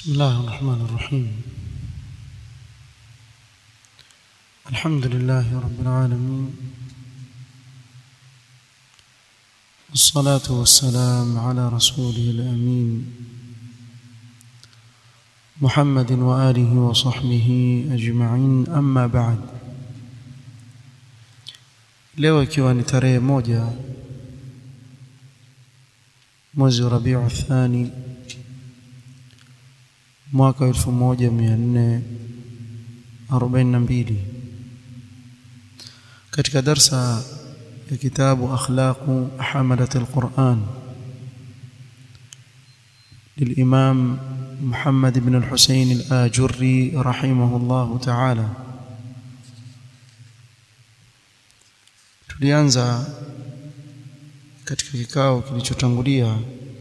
بسم الله الرحمن الرحيم الحمد لله رب العالمين والصلاة والسلام على رسوله الأمين محمد وآله وصحبه أجمعين أما بعد leo ikiwa ni tarehe moja mwezi wa Rabiu Thani mwaka 1442 katika darsa ya kitabu akhlaqu hamalat alquran للإمام محمد بن الحسين الآجري رحمه الله تعالى tulianza katika kikao kilichotangulia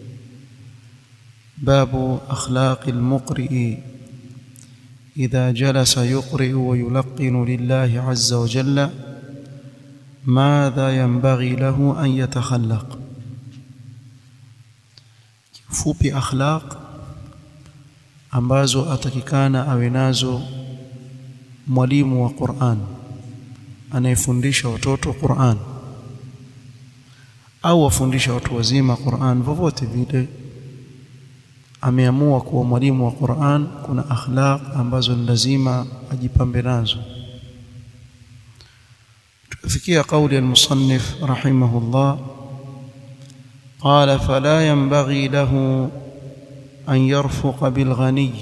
babu akhlaqi almuqri idha jalasa yuqri wa yulaqqinu lillahi azza wa jalla madha yanbaghi lahu an yatakhallaq kifupi akhlaq ambazo atakikana awe nazo mwalimu wa Qur'an anayefundisha watoto Qur'an au wafundisha watu wazima Qur'an vovote vile ameamua kuwa mwalimu wa Qur'an kuna akhlaq ambazo ni lazima ajipambe nazo tukafikia kauli al-musannif rahimahullah قال فلا ينبغي له أن يرفق بالغني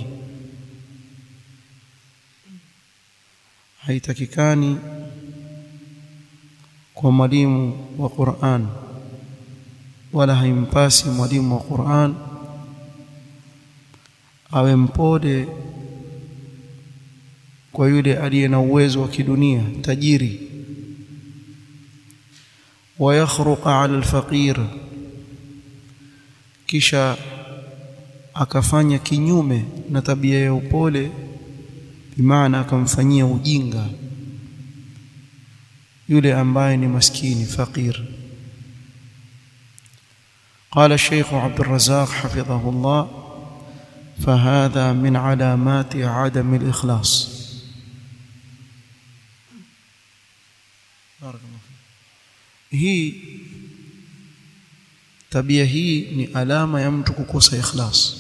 haitakikani kwa mwalimu wa Qur'an wala haimpasi mwalimu wa Qur'an awe mpole kwa yule aliye na uwezo wa kidunia tajiri wayakhruqa ala alfaqir kisha akafanya kinyume na tabia ya upole bimaana akamfanyia ujinga yule ambaye ni maskini faqir قال الشيخ عبد الرزاق حفظه الله فهذا من علامات عدم الإخلاص بارك الله فيك هي tabia hii ni alama ya mtu kukosa ikhlas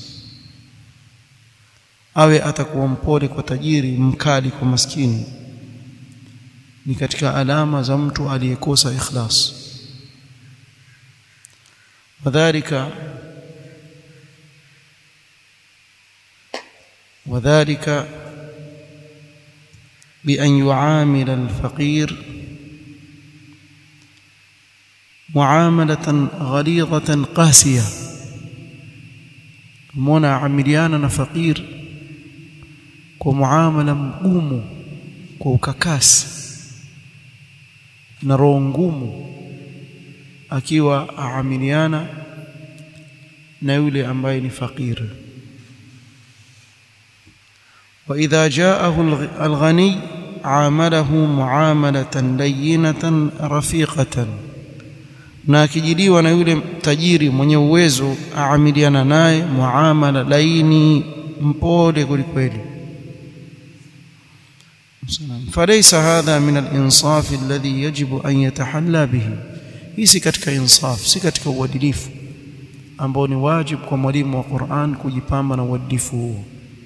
awe atakuwa mpole kwa tajiri mkali kwa maskini ni katika alama za mtu aliyekosa ikhlas wadhālika وذلك بأن يعامل الفقير معاملة غليظة قاسية منا عمليانا فقير ومعاملة مقوم وككاس na roho ngumu akiwa aamiliana na yule ambaye ni fakiri واذا جاءه الغني عامله معامله لينه رفيقه na akijiliwa na yule tajiri mwenye uwezo aamiliana naye muamala laini mpole kwelikweli فليس هذا من الانصاف الذي يجب ان يتحلى به hii si katika insaf si katika uadilifu ambao ni wajibu kwa mwalimu wa Qur'an kujipamba na uadilifu huo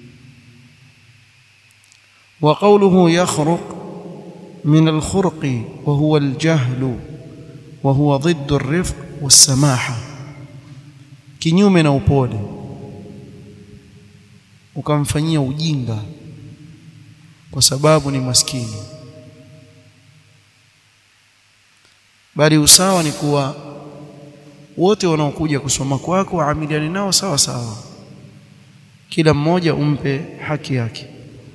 وقوله يخرق من الخرق وهو الجهل وهو ضد الرفق والسماحه kinyume na upole ukamfanyia ujinga kwa sababu ni maskini bali usawa ni kuwa wote wanaokuja kusoma kwako waamiliane nao sawa sawa kila mmoja umpe haki yake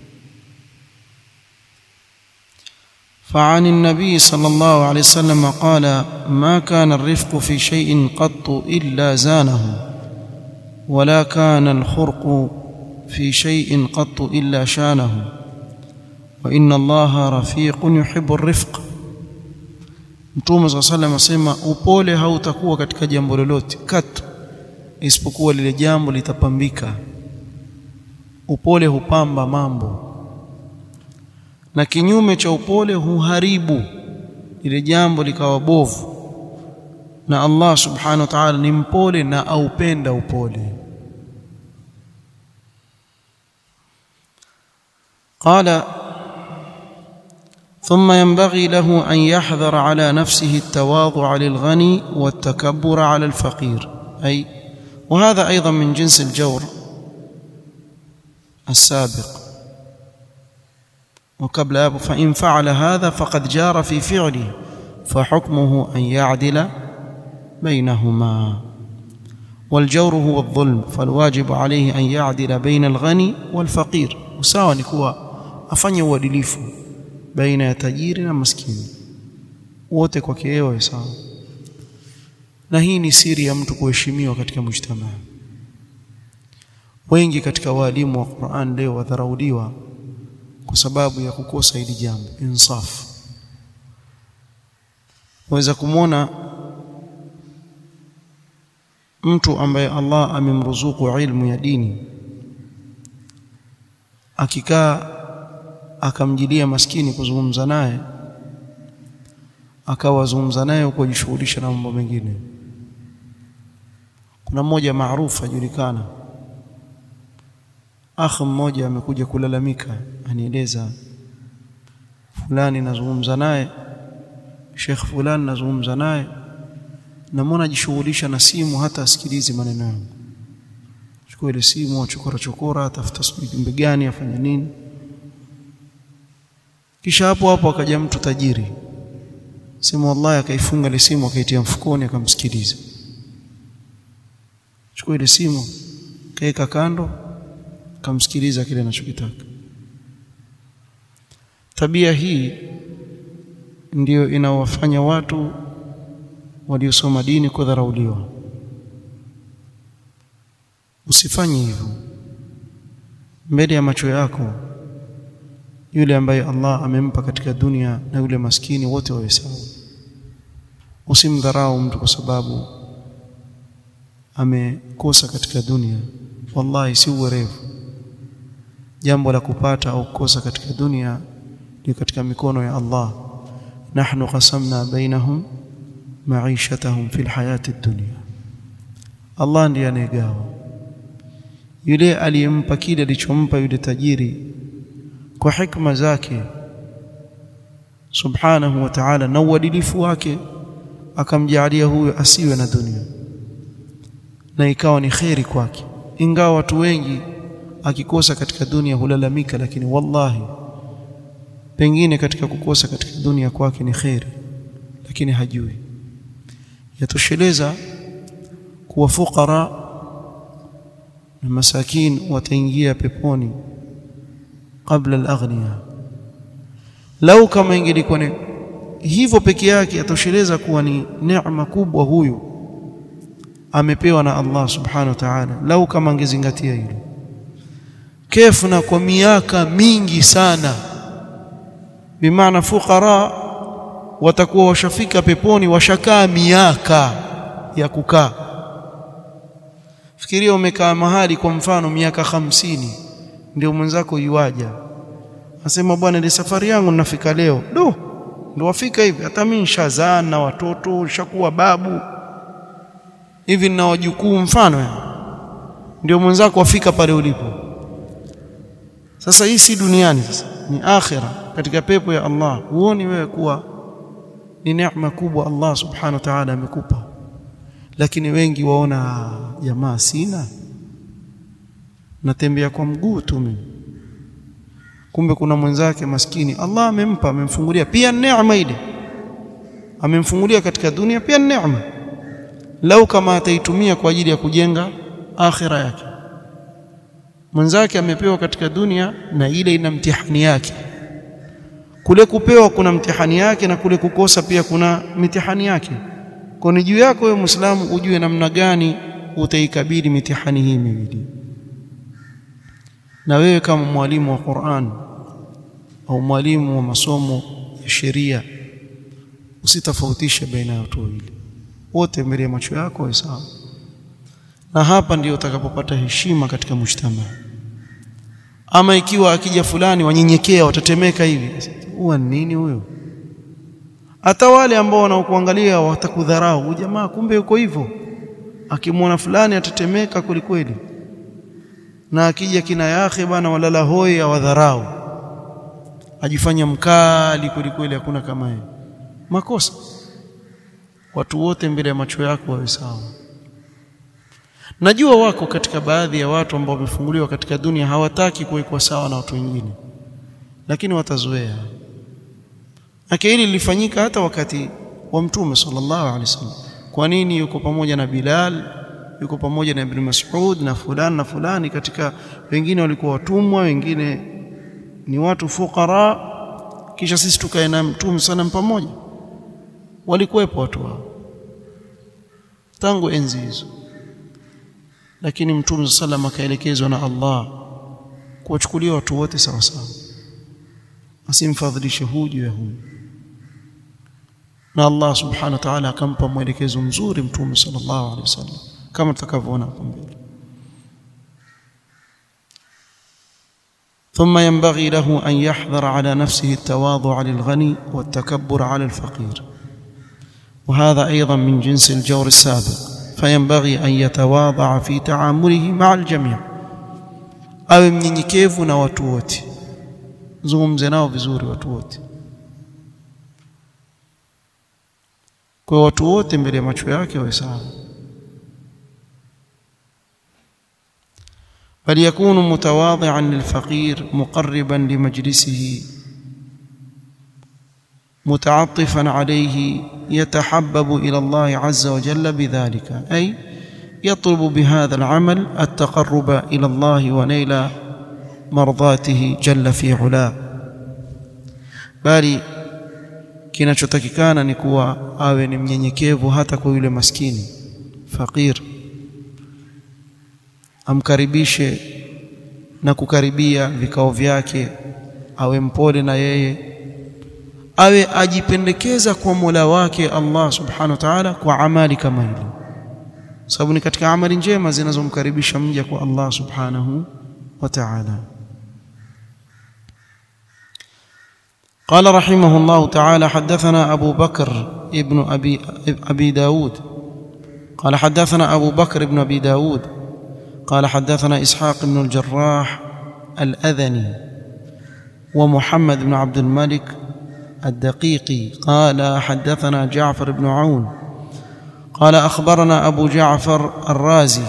فعن النبي صلى الله عليه وسلم قال ما كان الرفق في شيء قط إلا زانه ولا كان الخرق في شيء قط إلا شانه وإن الله رفيق يحب الرفق Mtume صلى الله عليه وسلم asema upole hautakuwa katika jambo lolote katu isipokuwa lile jambo litapambika upole hupamba mambo na kinyume cha upole huharibu ile jambo likawa bovu na Allah subhanahu wa ta'ala ni mpole na aupenda upole قال ثم ينبغي له أن يحذر على نفسه التواضع للغني والتكبر على الفقير أي وهذا أيضا من جنس الجور السابق وقبل فإن فعل هذا فقد جار في فعله فحكمه أن يعدل بينهما والجور هو الظلم فالواجب عليه أن يعدل بين الغني والفقير وساوى نكوا afanye uadilifu baina ya tajiri na maskini wote kwake yeye sawa na hii ni siri ya mtu kuheshimiwa katika mujtamaa wengi katika walimu wa Qur'an leo wadharauliwa kwa sababu ya kukosa hili jambo insaf waweza kumwona mtu ambaye Allah amemruzuku ilmu ya dini akikaa akamjilia maskini kuzungumza naye akawazungumza naye kujishughulisha na mambo mengine kuna mmoja maarufu ajulikana akhi mmoja amekuja kulalamika anieleza fulani nazungumza naye Sheikh fulani nazungumza naye namwona ajishughulisha na simu hata asikilizi maneno yangu chukua ile simu achokora chokora atafuta sijui jumbe gani afanye nini kisha hapo hapo akaja mtu tajiri simu wallahi akaifunga ile simu akaitia mfukoni akamsikiliza chukua ile simu kaeka kando akamsikiliza kile anachokitaka tabia hii ndiyo inawafanya watu waliosoma dini kudharauliwa usifanye hivyo mbele ya macho yako yule ambaye Allah amempa katika dunia na yule maskini wote wawe sawa usimdharau mtu kwa sababu amekosa katika dunia wallahi si uwerevu jambo la kupata au kukosa katika dunia ni katika mikono ya Allah nahnu qasamna bainahum maishatahum fil hayati dunya Allah ndiye anayegawa yule aliyempa kile alichompa yule tajiri kwa hikma zake subhanahu wa ta'ala na uadilifu wake akamjalia huyo asiwe na dunia na ikawa ni kheri kwake ingawa watu wengi akikosa katika dunia hulalamika lakini wallahi pengine katika kukosa katika dunia kwake ni kheri lakini hajui yatosheleza kuwa fukara na masakin wataingia peponi kabla al-aghniya lau kama ingelikuwa ni hivyo peke yake yatosheleza kuwa ni neema kubwa huyu amepewa na Allah subhanahu wa ta'ala lau kama angezingatia hilo kefu na kwa miaka mingi sana bimaana fukara watakuwa washafika peponi washakaa miaka ya kukaa fikiria umekaa mahali kwa mfano miaka hamsini ndio mwenzako yuaja asema bwana ile safari yangu ninafika leo do ndio wafika hivi hata mimi nishazaa na watoto nishakuwa babu hivi nina wajukuu mfano ndio mwenzako wafika pale ulipo sasa hii si duniani sasa ni akhira katika pepo ya Allah huoni wewe kuwa ni neema kubwa Allah subhanahu wa ta'ala amekupa lakini wengi waona jamaa sina natembea kwa mguu tu mimi kumbe kuna mwenzake maskini Allah amempa amemfungulia pia neema ile amemfungulia katika dunia pia neema lau kama ataitumia kwa ajili ya kujenga akhira yake mwenzake amepewa katika dunia na ile ina mtihani yake kule kupewa kuna mtihani yake na kule kukosa pia kuna mitihani yake kwa ni juu yako wewe Muislamu ujue namna gani utaikabili mitihani hii miwili na wewe kama mwalimu wa Qur'an au mwalimu wa masomo ya sheria usitofautishe baina ya watu wawili wote mbele ya macho yako ni sawa na hapa ndio utakapopata heshima katika mshtama ama ikiwa akija fulani wanyenyekea watatemeka hivi huwa nini huyo hata wale ambao wanaokuangalia watakudharau huyu jamaa kumbe yuko hivyo akimwona fulani atatemeka kwelikweli na akija kina yake bana walala hoi awadharau ajifanya mkali kwelikweli hakuna kama yeye makosa watu wote mbele ya macho yako wawe sawa najua wako katika baadhi ya watu ambao wamefunguliwa katika dunia hawataki kuwekwa sawa na watu wengine lakini watazoea na hili lilifanyika hata wakati wa mtume sallallahu alaihi wasallam kwa nini yuko pamoja na Bilal yuko pamoja na Ibn Mas'ud na fulani na fulani katika wengine walikuwa watumwa wengine ni watu fukara kisha sisi tukae na mtume sana pamoja walikuwepo watu hao tangu enzi hizo lakini mtume sallam akaelekezwa na Allah kuwachukulia watu wote sawa sawa asimfadhilishe huyu juu ya huyu na Allah subhanahu wa ta'ala akampa mwelekezo mzuri mtume sallallahu alaihi wasallam kama tutakavyoona hapo mbele ثم ينبغي له أن يحذر على نفسه التواضع للغني والتكبر على الفقير وهذا أيضا من جنس الجور السابق فينبغي أن يتواضع في تعامله مع الجميع awe mnyenyekevu na watu wote zungumze nao vizuri watu wote kwa watu wote mbele ya macho yake wawe sawa بل يكون متواضعا للفقير مقربا لمجلسه متعطفا عليه يتحبب الى الله عز وجل بذلك اي يطلب بهذا العمل التقرب الى الله ونيل مرضاته جل في علاه bali kinachotakikana ni kuwa awe ni mnyenyekevu hata kwa yule maskini fakir amkaribishe na kukaribia vikao vyake awe mpole na yeye awe ajipendekeza kwa Mola wake Allah subhanahu wa ta'ala kwa amali kama hili sababu ni katika amali njema zinazomkaribisha mja kwa Allah subhanahu wa ta'ala قال رحمه الله تعالى حدثنا أبو بكر ابن أبي, أبي داود قال حدثنا أبو بكر بن أبي داود قال حدثنا إسحاق بن الجراح الأذني ومحمد بن عبد الملك الدقيقي قال حدثنا جعفر بن عون قال أخبرنا أبو جعفر الرازي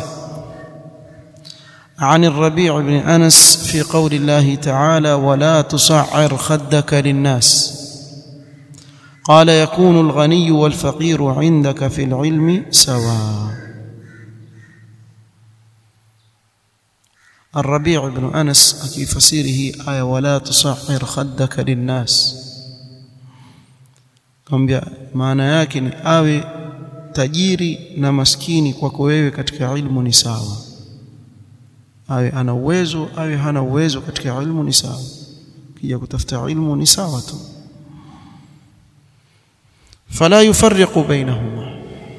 عن الربيع بن أنس في قول الله تعالى ولا تصعر خدك للناس قال يكون الغني والفقير عندك في العلم سواء الربيع بن أنس أكي فسيره آية ولا تصعر خدك للناس kwambia maana yake ni awe tajiri na maskini kwako wewe katika ilmu ni sawa awe ana uwezo awe hana uwezo katika ilmu ni sawa kija kutafuta ilmu ni sawa tu fala yufarriqu bainahuma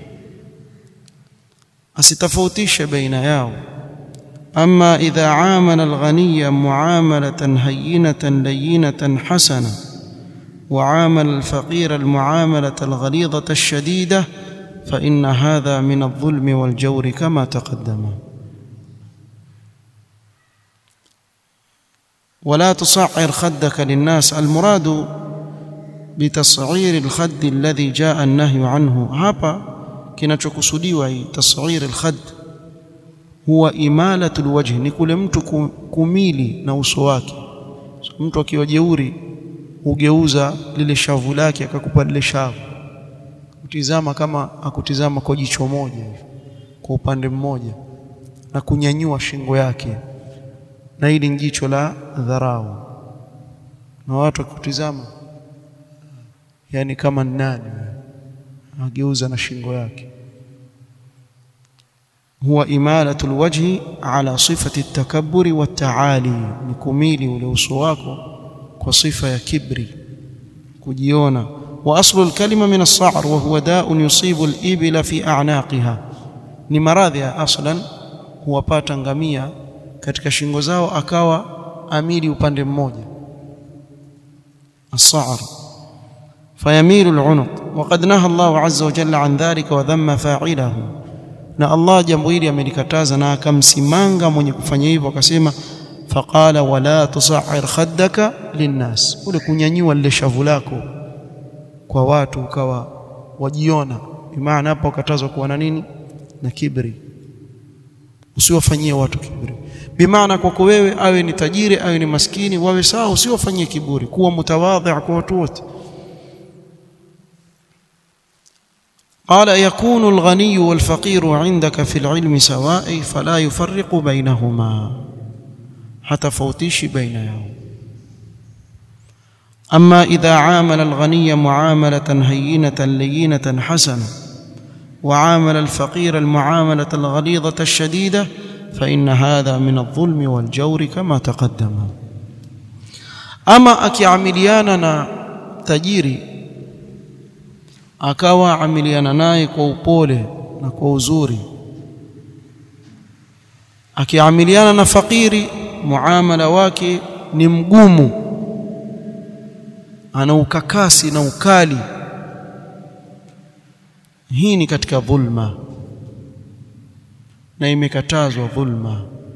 asitofautishe baina yao أما إذا عامل الغني معاملة هينة لينة حسنة وعامل الفقير المعاملة الغليظة الشديدة فإن هذا من الظلم والجور كما تقدم ولا تصعر خدك للناس المراد بتصعير الخد الذي جاء النهي عنه hapa kinachokusudiwa hii tasghir alkhad huwa imalatul wajhi ni kule mtu kumili na uso wake so, mtu akiwa jeuri hugeuza lile shavu lake akakupa lile shavu kutizama kama akutizama kwa jicho moja kwa upande mmoja na kunyanyua shingo yake na hili ni jicho la dharau na watu wakutizama yani kama nani ageuza na shingo yake huwa imalatu alwajhi ala sifati at-takabbur wa taali ni kumili ule uso wako kwa sifa ya kibri kujiona wa aslu alkalima min as-sa'r wa huwa da'un yusibu al-ibla fi a'naqiha ni maradhi ya aslan huwapata ngamia katika shingo zao akawa amili upande mmoja as-sa'r fayamilu al-unuq waqad naha Allah azza wa jalla an dhalika wa dhamma fa'ilahu na Allah jambo hili amelikataza na akamsimanga mwenye kufanya hivyo akasema faqala wala tusa'ir khaddaka linnas ule kunyanyua lile shavu lako kwa watu ukawa wajiona bimaana hapo ukatazwa kuwa na nini na kibri usiwafanyie watu kiburi bimaana kwako wewe awe ni tajiri awe ni maskini wawe sawa usiwafanyie kiburi kuwa mutawadhi kwa watu wote قال يكون الغني والفقير عندك في العلم سواء فلا يفرق بينهما حتى فوتيش بين يوم أما إذا عامل الغني معاملة هينة لينة حسنة وعامل الفقير المعاملة الغليظة الشديدة فإن هذا من الظلم والجور كما تقدم أما أكيعملياننا تجيري akawa amiliana naye kwa upole na kwa uzuri akiamiliana na fakiri muamala wake ni mgumu ana ukakasi na ukali hii ni katika dhulma na imekatazwa dhulma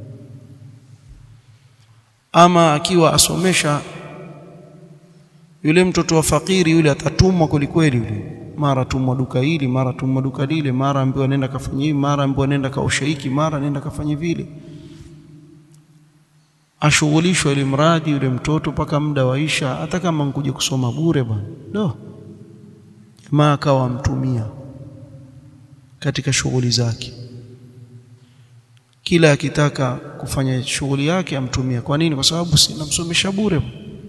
ama akiwa asomesha yule mtoto wa fakiri yule atatumwa kwelikweli yule mara tumwa duka hili mara tumwa duka lile mara ambiwa nenda kafanya hivi mara ambiwa nenda kaosha hiki mara nenda kafanya vile ashughulishwa ile mradi yule mtoto mpaka muda waisha hata kama nkuje kusoma bure bwana do jamaa akawa amtumia katika shughuli zake kila akitaka kufanya shughuli yake amtumia kwa nini kwa sababu sinamsomesha bure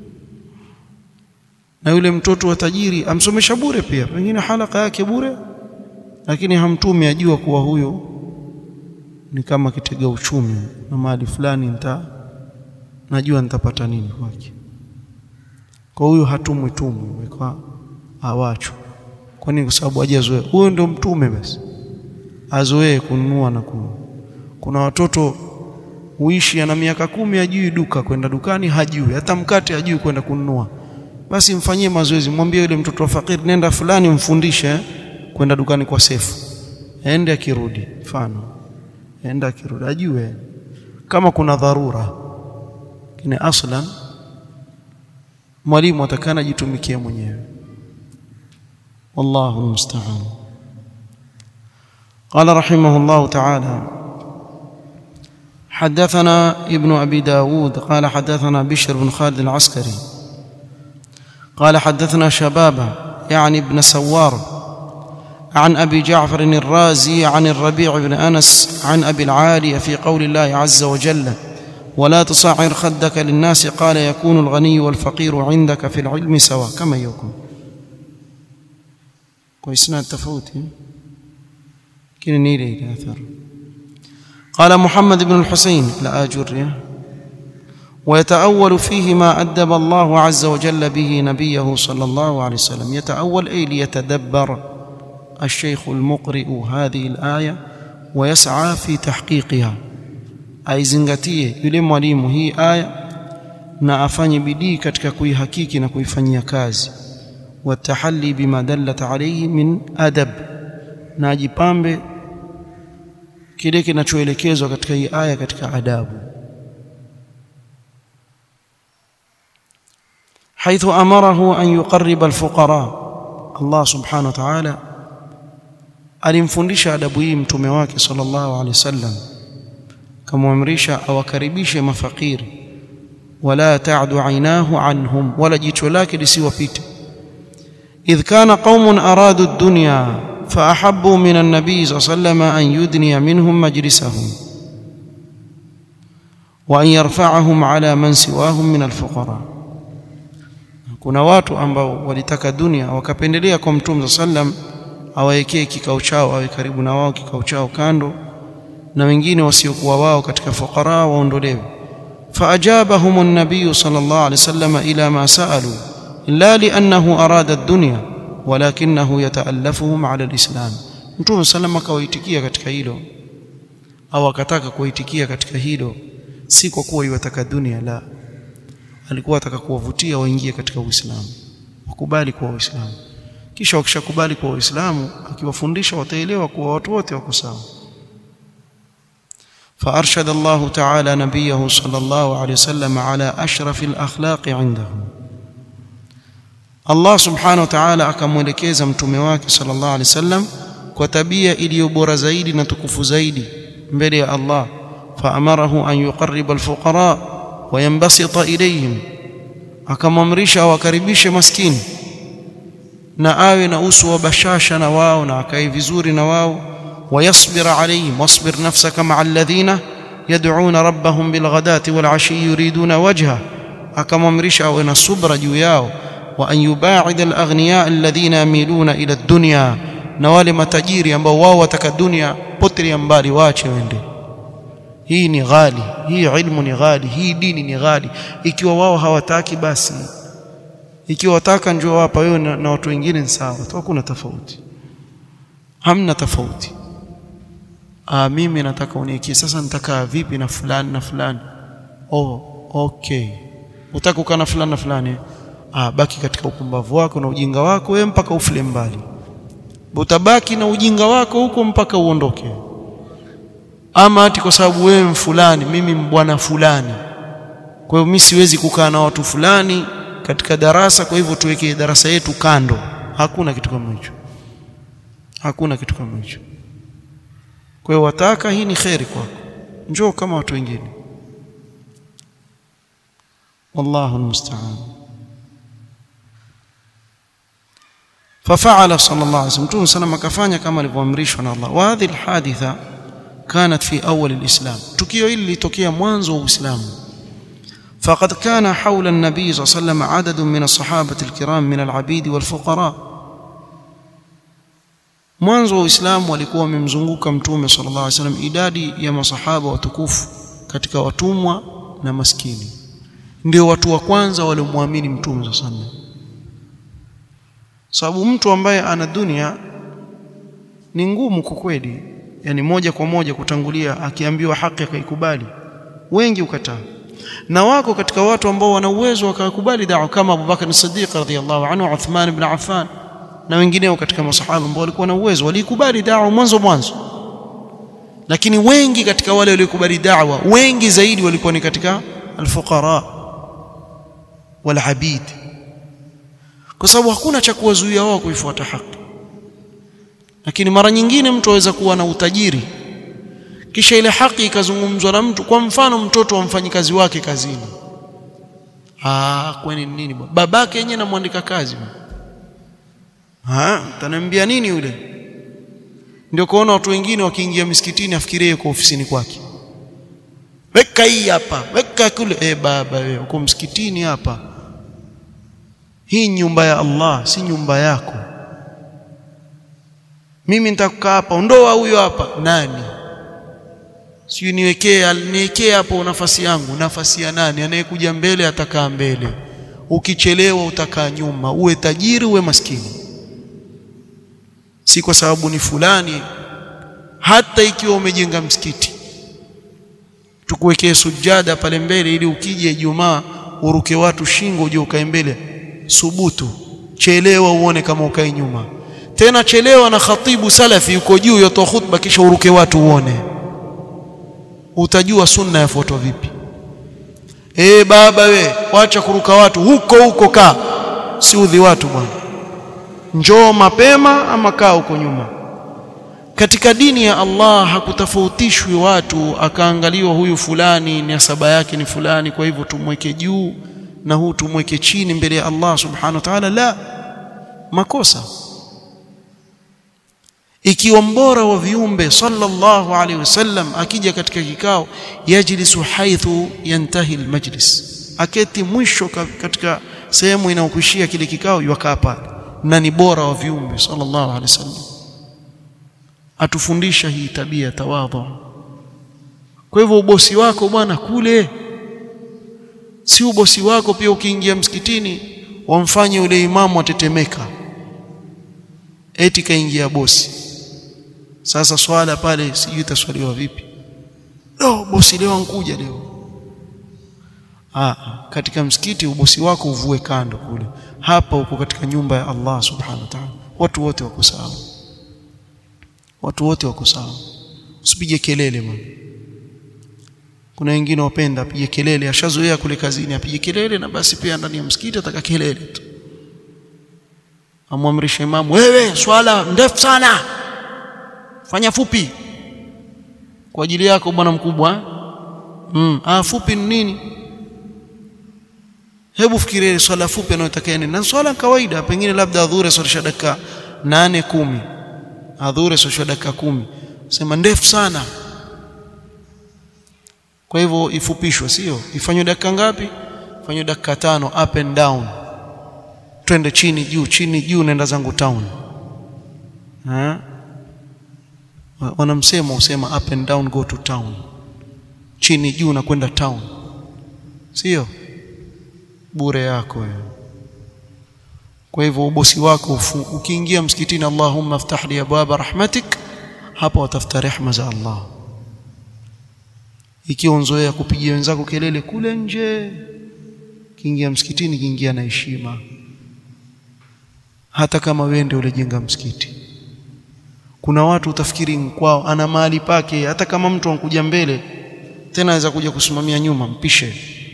na yule mtoto wa tajiri amsomesha bure pia pengine halaka yake bure lakini hamtumi ajua kuwa huyo ni kama kitega uchumi na mahali fulani nita najua nitapata nini kwake kwa huyo hatumwi tumwi kwa awacho kwa nini kwa sababu hajazoea huyo ndio mtume basi azoee kununua na kununua kuna watoto huishi ana miaka kumi hajui duka kwenda dukani hajui hata mkate hajui kwenda kununua basi mfanyie mazoezi mwambie yule mtoto wa fakiri nenda fulani mfundishe kwenda dukani kwa sefu aende akirudi mfano aende akirudi ajue kama kuna dharura kine aslan mwalimu atakana jitumikie mwenyewe wallahu almusta'an قال رحمه الله تعالى حدثنا ابن أبي داود قال حدثنا بشر بن خالد العسكري قال حدثنا شبابه يعني ابن سوار عن ابي جعفر الرازي عن الربيع بن انس عن ابي العالي في قول الله عز وجل ولا تصعر خدك للناس قال يكون الغني والفقير عندك في العلم سواء كما يكون كويسنا التفوت كن نيلي اثر قال محمد بن الحسين لا اجريه ويتأول فيه ما أدب الله عز وجل به نبيه صلى الله عليه وسلم يتأول أي ليتدبر الشيخ المقرئ هذه الآية ويسعى في تحقيقها أي زنغتيه yule mwalimu hii aya na afanye bidii katika kuihakiki na kuifanyia kazi watahalli bima dallat alayhi min adab na ajipambe kile kinachoelekezwa katika hii aya katika adabu حيث امره ان يقرب الفقراء الله سبحانه وتعالى alimfundisha adabu hii mtume wake sallallahu alaihi wasallam kamwamrisha awakaribishe mafakiri wala ta'du ainahu anhum wala jicho lake lisiwapite idh kana qaumun aradu ad-dunya فاحبوا من النبي صلى الله عليه وسلم ان يدني منهم مجلسهم وان يرفعهم على من سواهم من الفقراء kuna watu ambao walitaka dunia wakapendelea kwa mtume sallam awawekee kikao chao awe karibu na wao kikao chao kando na wengine wasiokuwa wao katika fuqara waondolewe faajabahum an-nabiy sallallahu alayhi wasallam ila ma saalu la li'annahu arada ad-dunya walakinahu yataallafuhum ala al-islam mtume sallam akawaitikia katika hilo au akataka kuwaitikia katika hilo si kwa kuwa iwataka dunia la alikuwa ataka kuwavutia waingie katika Uislamu wakubali kuwa Waislamu kisha wakishakubali kuwa Waislamu akiwafundisha wataelewa kuwa watu wote wako sawa فأرشد الله تعالى نبيه صلى الله عليه وسلم على أشرف الأخلاق عنده Allah subhanahu wa ta'ala akamwelekeza mtume wake sallallahu alaihi wasallam kwa tabia iliyo bora zaidi na tukufu zaidi mbele ya Allah faamarahu an yuqarriba alfuqara wa yanbasita ilayhim akamamrisha awakaribishe maskini na awe na uso wa bashasha na wao na akae vizuri na wao ويصبر عليهم واصبر نفسك مع الذين يدعون ربهم بالغداة والعشي يريدون وجهه akamamrisha awe na subra juu yao wa an yubaid alaghniya alladhina yamiluna ila dunya na wale matajiri ambao wao wataka dunia potelea mbali waache wende hii ni ghali hii ilmu ni ghali hii dini ni ghali ikiwa wao hawataki basi ikiwa wataka njoo hapa wewe na, na watu wengine ni sawa tu hakuna tofauti hamna tofauti ah mimi nataka unikie sasa nitakaa vipi na fulani na fulani oh okay utaka kukaa na fulani na fulani ah baki katika upumbavu wako na ujinga wako wewe mpaka ufile mbali utabaki na ujinga wako huko mpaka uondoke ama ati kwa sababu wewe fulani mimi bwana fulani kwa hiyo mimi siwezi kukaa na watu fulani katika darasa kwa hivyo tuweke darasa yetu kando hakuna kitu kama hicho hakuna kitu kama hicho kwa hiyo wataka hii ni khairi kwako njoo kama watu wengine wallahu almusta'an ففعل صلى الله عليه وسلم متوم سلام akafanya kama alivyoamrishwa na Allah wa hadhihi alhaditha كانت في أول الإسلام tukio hili litokea mwanzo wa Uislamu فقد كان حول النبي صلى الله عليه وسلم عدد من الصحابة الكرام من العبيد والفقراء mwanzo wa Uislamu walikuwa wamemzunguka mtume sallallahu alaihi wasallam idadi ya masahaba watukufu katika watumwa na maskini ndio watu wa kwanza waliomwamini mtume sallallahu alaihi wasallam sababu mtu ambaye ana dunia ni ngumu kwa kweli yani moja kwa moja kutangulia akiambiwa haki akaikubali wengi ukataa na wako katika watu ambao wana uwezo wakakubali da'wa kama Abu Bakar as-Siddiq radhiyallahu anhu Uthman ibn Affan na wengineo katika masahaba ambao walikuwa na uwezo walikubali da'wa mwanzo mwanzo lakini wengi katika wale waliokubali da'wa wengi zaidi walikuwa ni katika al-fuqara wal abid kwa sababu hakuna cha kuwazuia wao kuifuata haki lakini mara nyingine mtu aweza kuwa na utajiri kisha ile haki ikazungumzwa na mtu kwa mfano mtoto wa mfanyikazi wake kazini ah kwani nini bwana babake yenyewe namwandika kazi ah taniambia nini yule ndio kuona watu wengine wakiingia misikitini afikirie kwa ofisini kwake weka hii hapa weka kule eh baba wewe uko msikitini hapa hii nyumba ya Allah si nyumba yako mimi nitakukaa hapa ondoa huyo hapa nani sio niwekee niwekee hapo nafasi yangu nafasi ya nani anayekuja mbele atakaa mbele ukichelewa utakaa nyuma uwe tajiri uwe maskini si kwa sababu ni fulani hata ikiwa umejenga msikiti tukuwekee sujada pale mbele ili ukija Ijumaa uruke watu shingo uje ukae mbele subutu chelewa uone kama ukae nyuma tena chelewa na khatibu salafi yuko juu yotoa khutba kisha uruke watu uone utajua sunna yafuatwa vipi eh baba we wacha kuruka watu huko huko kaa si udhi watu bwana njoo mapema ama kaa huko nyuma katika dini ya Allah hakutafautishwi watu akaangaliwa huyu fulani nasaba yake ni fulani kwa hivyo tumweke juu na huu tumweke chini mbele ya Allah subhanahu wa ta'ala la makosa ikiwa mbora wa viumbe sallallahu alaihi wasallam akija katika kikao yajlisu haithu yantahi almajlis aketi mwisho katika sehemu inayokuishia kile kikao yukaa pale na ni bora wa viumbe sallallahu alaihi wasallam atufundisha hii tabia tawadhu kwa hivyo ubosi wako bwana kule si ubosi wako pia ukiingia msikitini wamfanye ule imamu atetemeka eti kaingia bosi sasa swala pale sijui itaswaliwa vipi oh bosi leo ankuja leo ah katika msikiti ubosi wako uvue kando kule hapa uko katika nyumba ya Allah subhanahu wa ta'ala watu wote wako sawa watu wote wako sawa usipige kelele bwana kuna wengine wapenda apige kelele ashazoea kule kazini apige kelele na basi pia ndani ya msikiti ataka kelele tu amwamrisha imamu wewe swala ndefu sana fanya fupi kwa ajili yako bwana mkubwa mm. ah fupi ni nini hebu fikiria swala fupi anayotaka nini na swala kawaida pengine labda adhure swalisha dakika nane kumi adhure swalisha dakika kumi sema ndefu sana kwa hivyo ifupishwe sio ifanywe dakika ngapi ifanywe dakika tano up and down twende chini juu chini juu naenda zangu town ha wanamsema usema up and down go to town chini juu na kwenda town sio bure yako wewe kwa hivyo ubosi wako ukiingia msikitini Allahumma aftah li abwaba rahmatik hapa watafuta rehma za Allah ikiwa unzoea kupigia wenzako kelele kule nje kiingia msikitini kiingia na heshima hata kama wewe ndio ulijenga msikiti kuna watu utafikiri kwao ana mahali pake hata kama mtu ankuja mbele tena aweza kuja kusimamia nyuma mpishe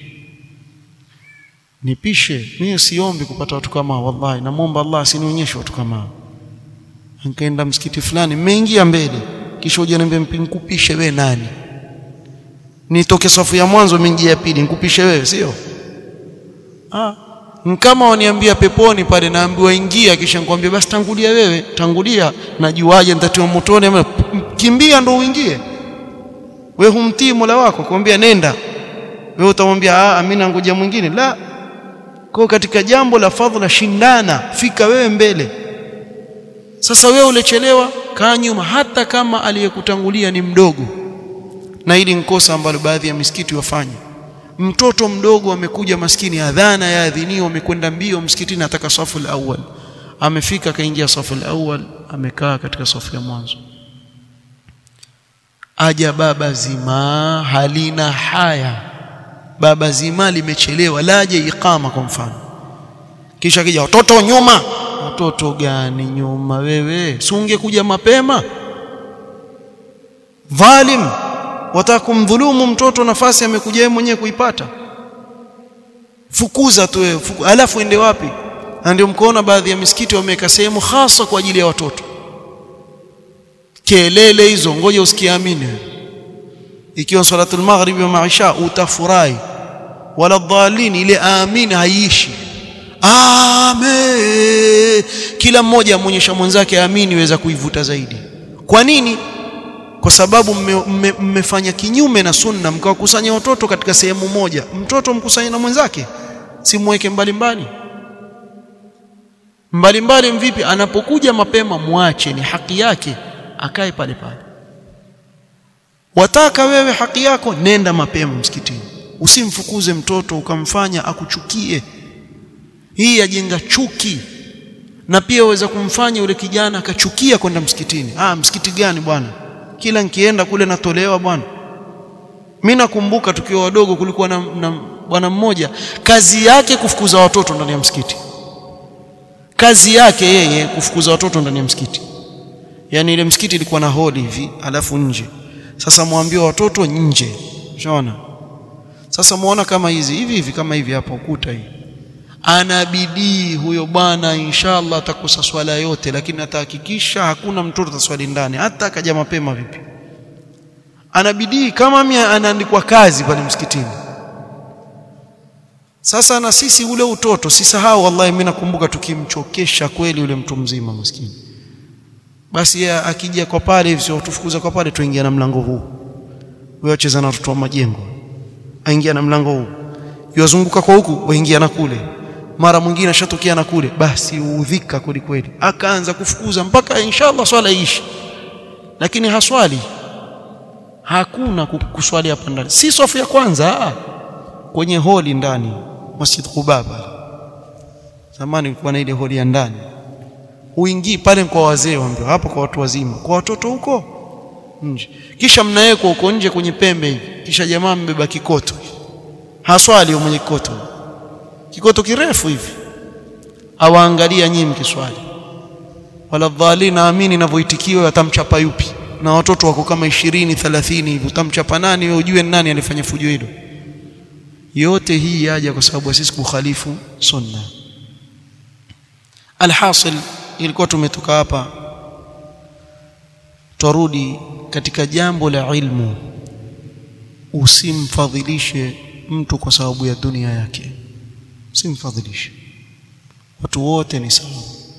nipishe mimi siombi kupata watu kama wallahi namuomba Allah asinionyeshe watu kama nikaenda msikiti fulani mmeingia mbele kisha uje niambie nikupishe wewe nani nitoke safu ya mwanzo mingi ya pili nikupishe wewe sio ah kama waniambia peponi pale naambiwa ingia kisha nikwambia basi tangulia wewe tangulia najuaje nitatiwa motoni ama kimbia ndo uingie wewe humtii Mola wako kwambia nenda wewe utamwambia ah mimi nangoja mwingine la kwa katika jambo la fadhila shindana fika wewe mbele sasa wewe ulechelewa kaa nyuma hata kama aliyekutangulia ni mdogo na hili nkosa ambalo baadhi ya misikiti wafanya mtoto mdogo amekuja maskini adhana ya adhinio amekwenda mbio msikitini ataka safu al-awwal amefika akaingia safu al-awwal amekaa katika safu ya mwanzo aja baba zima halina haya baba zima limechelewa laje iqama kwa mfano kisha kija watoto nyuma watoto gani nyuma wewe si ungekuja mapema dhalim wataka kumdhulumu mtoto nafasi amekuja yeye mwenyewe kuipata fukuza tu wewe fuku, alafu ende wapi na ndio mkoona baadhi ya misikiti wameweka sehemu hasa kwa ajili ya watoto kelele hizo ngoja usikiamini ikiwa salatul maghrib wa maisha utafurahi wala dhalin ile amin haiishi amen kila mmoja amuonyesha mwenzake amini weza kuivuta zaidi kwa nini kwa sababu mmefanya kinyume na sunna mkawakusanya watoto katika sehemu moja mtoto mkusanye na mwenzake simweke mbali mbali mbali mbali mvipi anapokuja mapema muache ni haki yake akae pale pale wataka wewe haki yako nenda mapema msikitini usimfukuze mtoto ukamfanya akuchukie hii yajenga chuki na pia waweza kumfanya yule kijana akachukia kwenda msikitini ah msikiti gani bwana kila nikienda kule natolewa bwana mimi nakumbuka tukiwa wadogo kulikuwa na, na bwana mmoja kazi yake kufukuza watoto ndani ya msikiti kazi yake yeye kufukuza watoto ndani ya msikiti yani ile msikiti ilikuwa na hodi hivi alafu nje sasa mwambie watoto nje unaona sasa muona kama hizi hivi hivi kama hivi hapa ukuta hii ana bidii huyo bwana inshallah atakosa swala yote lakini atahakikisha hakuna mtoto ataswali ndani hata akaja mapema vipi ana bidii kama mimi anaandikwa kazi pale msikitini sasa na sisi ule utoto sisahau wallahi mimi nakumbuka tukimchokesha kweli ule mtu mzima maskini basi ya akija kwa pale hivi sio tufukuza kwa pale tuingia na mlango huu wewe acheza na watoto wa majengo aingia na mlango huu yozunguka kwa huku waingia na kule mara mwingine ashatokea na kule basi uudhika kweli kweli akaanza kufukuza mpaka inshallah swala iishi lakini haswali hakuna kuswali hapa ndani si sofu ya kwanza aa. kwenye holi ndani Masjid Quba pale zamani kulikuwa na ile holi ya ndani uingii pale kwa wazee waambia hapo kwa watu wazima kwa watoto huko nje kisha mnawekwa huko nje kwenye pembe hivi kisha jamaa mbeba kikoto haswali mwenye kikoto kikoto kirefu hivi awaangalia nyinyi mkiswali wala dhali naamini inavyoitikiwa atamchapa yupi na watoto wako kama 20 30 hivi utamchapa nani wewe ujue nani alifanya fujo hilo yote hii yaja kwa sababu sisi kukhalifu sunna alhasil ilikuwa tumetoka hapa twarudi katika jambo la ilmu usimfadhilishe mtu kwa sababu ya dunia yake usimfadhilishe watu wote ni sawa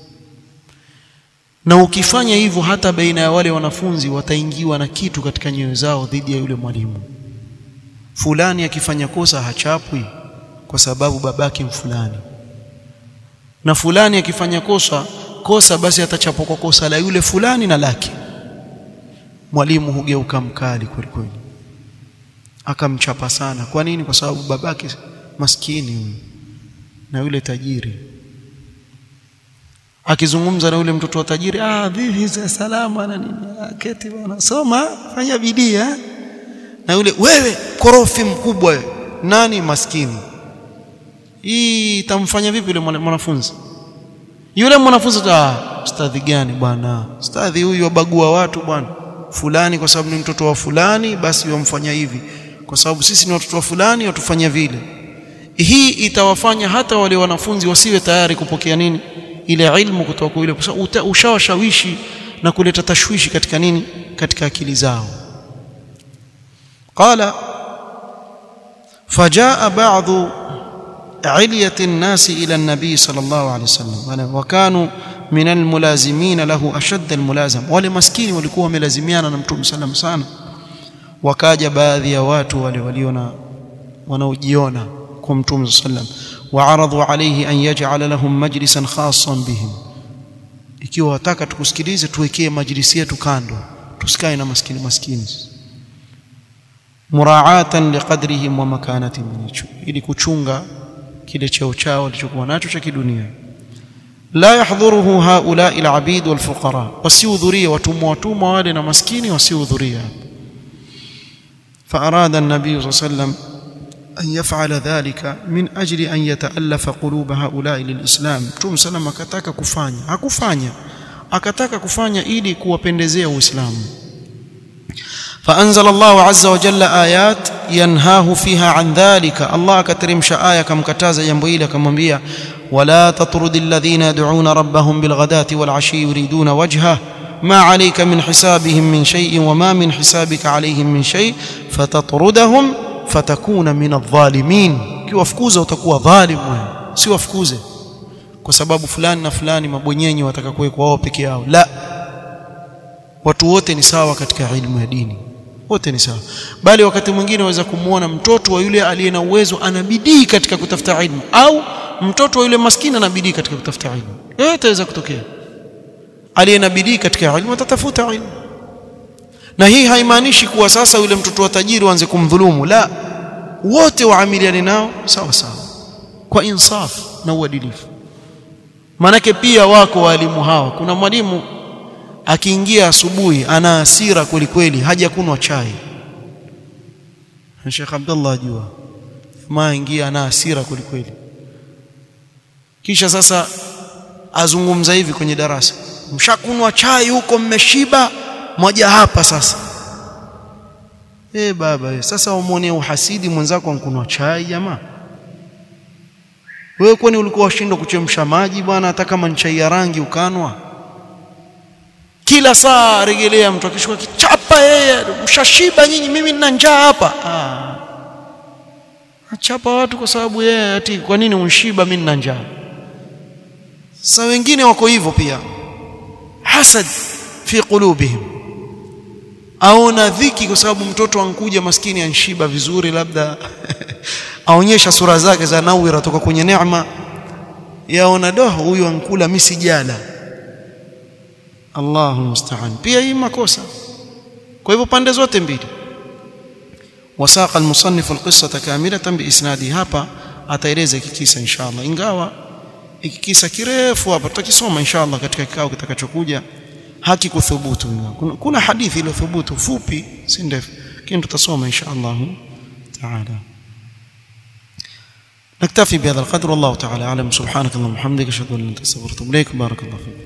na ukifanya hivyo hata baina ya wale wanafunzi wataingiwa na kitu katika nyoyo zao dhidi ya yule mwalimu fulani akifanya kosa hachapwi kwa sababu babake mfulani na fulani akifanya kosa kosa basi atachapwa kwa kosa la yule fulani na lake mwalimu hugeuka mkali kweli kweli akamchapa sana kwa nini kwa sababu babake maskini huyu na yule tajiri akizungumza na yule mtoto wa tajiri ah vipi salama na nini keti bwana soma fanya bidii na yule wewe korofi mkubwa wewe nani maskini hii itamfanya vipi yule mwanafunzi yule mwanafunzi ah ustadhi gani bwana ustadhi huyu wabagua watu bwana fulani kwa sababu ni mtoto wa fulani basi wamfanya hivi kwa sababu sisi ni watoto wa fulani watufanya vile hii itawafanya hata wale wanafunzi wasiwe tayari kupokea nini ile ilmu kutoka kwa yule kwa sababu ushawashawishi na kuleta tashwishi katika nini katika akili zao قال فجاء بعض علية الناس إلى النبي صلى الله عليه وسلم وكانوا من الملازمين له أشد الملازم wale maskini walikuwa wamelazimiana na mtume sallam sana wakaja baadhi ya watu wale waliona wanaojiona kwa mtume sallam waaradhu alayhi an yaj'ala lahum majlisan khassan bihim ikiwa wataka tukusikilize tuwekee majlisi yetu kando tusikae na maskini maskini muraatan liqadrihim wa makanatihim ili kuchunga kile cheo chao walichokuwa nacho cha kidunia la yahdhuruhu haula'i alabid walfuqara wasihudhuria watumwa watumwa wale na maskini wasihudhuria فأراد النبي صلى الله عليه وسلم أن يفعل ذلك من أجل أن يتألف قلوب هؤلاء للإسلام توم سلام akataka kufanya hakufanya akataka kufanya ili kuwapendezea uislamu فأنزل الله عز وجل آيات ينهاه فيها عن ذلك الله كترمش آية كم كتاز ينبويل كم بيا ولا تطرد الذين يدعون ربهم بالغداة والعشي يريدون وجهه ما عليك من حسابهم من شيء وما من حسابك عليهم من شيء فتطردهم فتكون من الظالمين kiwafukuza utakuwa dhalim wewe si wafukuze kwa sababu fulani na fulani mabwenyenyi wataka kuwekwa wao peke yao la watu wote ni sawa katika ilmu ya dini wote ni sawa bali wakati mwingine waweza kumuona mtoto wa yule aliye na uwezo ana bidii katika kutafuta ilmu au mtoto wa yule maskini ana bidii katika kutafuta ilmu yote yaweza kutokea aliye na bidii katika ilmu atatafuta ilmu na hii haimaanishi kuwa sasa yule mtoto wa tajiri waanze kumdhulumu la wote waamiliane nao sawa sawa kwa insaf na uadilifu manake pia wako walimu hawa kuna mwalimu akiingia asubuhi ana hasira kweli kweli haja kunwa chai Sheikh Abdullah ajua jamaa ingia ana hasira kweli kweli kisha sasa azungumza hivi kwenye darasa mshakunwa chai huko mmeshiba moja hapa sasa eh baba we, sasa umuone uhasidi mwenzako ankunwa chai jamaa wewe kwani ulikuwa washindwa kuchemsha maji bwana hata kama ni chai ya rangi ukanwa kila saa regelea mtu akishuka kichapa yeye mshashiba nyinyi mimi nina njaa hapa ah achapa watu kwa sababu yeye ati kwa nini unshiba mimi nina njaa sasa wengine wako hivyo pia hasad fi qulubihim aona dhiki kwa sababu mtoto ankuja maskini anshiba vizuri labda aonyesha sura zake za nawira toka kwenye neema yaona doh huyu ankula mimi sijala Allahu musta'an pia hii makosa kwa hivyo pande zote mbili wasaqa al-musannif al-qissata kamilatan biisnadi hapa ataeleza kikisa inshallah ingawa ikikisa kirefu hapa tutakisoma inshallah katika kikao kitakachokuja haki kuthubutu kuna, kuna hadithi ile thubutu fupi si ndefu lakini tutasoma inshallah taala نكتفي بهذا القدر والله تعالى اعلم سبحانك اللهم وبحمدك اشهد ان لا اله الا انت استغفرك واتوب اليك بارك الله فيك